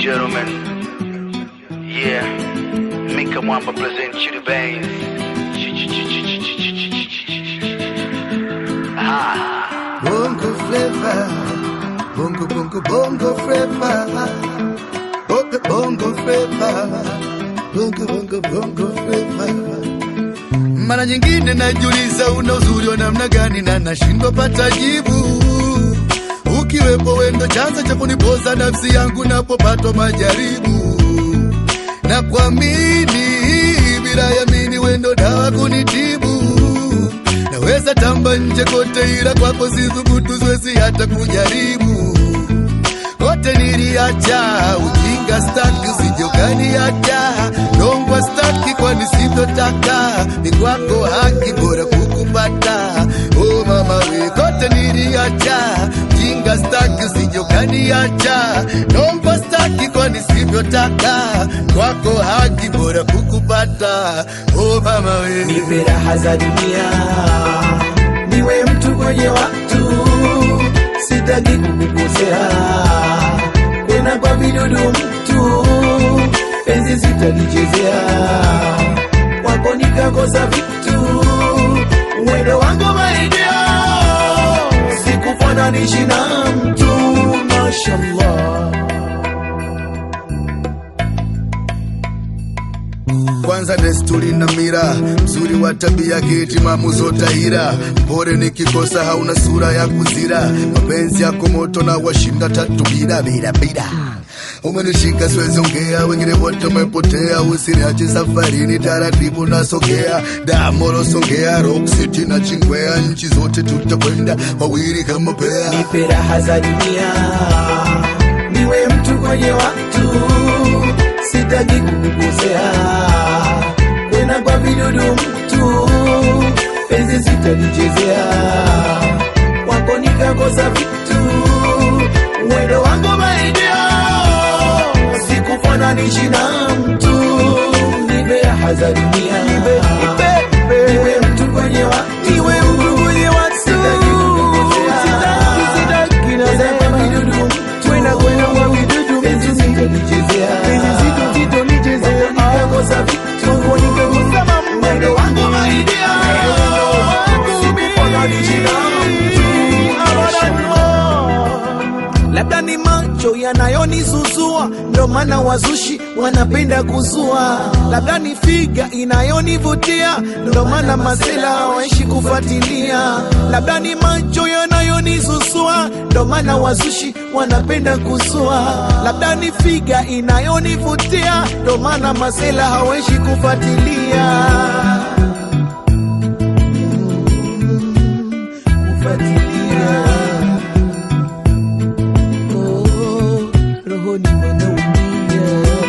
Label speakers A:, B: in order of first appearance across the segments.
A: gentlemen, yeah, Mika Mwamba present you the bangs. Ah,
B: Bongo flavor, bongo bongo bongo flavor, bongo bongo flavor, bongo bongo bongo flavor. Mara nyingine najiuliza una uzuri wa namna gani na nashindwa pata jibu. Ukiwepo wendo chanzo cha kunipoza nafsi yangu napopatwa majaribu na kuamini bila yamini wendo dawa kunitibu naweza tamba nje kote ila kwako sithubutu siwezi hata kujaribu kote niliacha ujinga staki usijokaniacha nongwa staki kwani sivyotaka ni kwako haki bora kukupata o mama we kote niliacha ujinga staki usijokaniacha nongwa staki kwani sivyotaka kwako haki bora kukupata o mama we
C: nipe raha za dunia, niwe mtu kwenye watu, sitaki kukukosea, kwena kwa vidudu mtu, penzi sitalichezea, kwako nikakosa vitu, mwendo wangu maidia, sikufananishi na mtu, mashallah.
B: kwanza desturi na mira mzuri wa tabia kitimamu zotahira mpore nikikosa hauna sura ya kuzira mapenzi yako moto na washinda tatu bila bila bila umenishika siwezi ongea wengine wote umepotea usiniache safarini taratibu nasogea damoro songea rock city na chingwea nchi zote tutakwenda wawili kama pea
C: nipe raha za dunia, niwe mtu kwenye watu, sitaki kukukosea, kwena kwa vidudu mtu, penzi sitalichezea, kwako nikakosa vitu, mwendo wangu maidia, sikufananishi na mtu, nipe raha za dunia, niwe mtu kwenye watu, niwe mtu kwenye watu, sitaki kukukosea, sitaki Nazama vidudu Twena kwena kwa vidudu Penzi sitolichezea Nikakosa vitu Nikakosa mambo Mwendo wangu maidia Sikufananisha na mtu. labda ni macho yanayonizuzua ndo maana wazushi wanapenda kuzua labda ni figa inayonivutia ndo maana masela hawaishi kufuatilia labda ni macho yanayonizuzua ndo maana wazushi wanapenda kuzua labda ni figa inayonivutia ndo maana masela hawaishi kufuatilia kufuatilia Oh, rohoni wanaumia.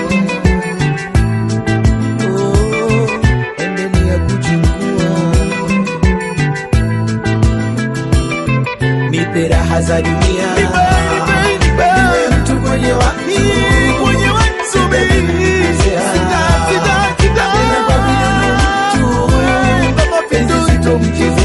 C: Oh, endelea kuchukua. Nipe raha za dunia, niwe mtu kwenye watu, Sitaki kukosea. Napenda kwa vile ni mtu, penzi sitomchezea.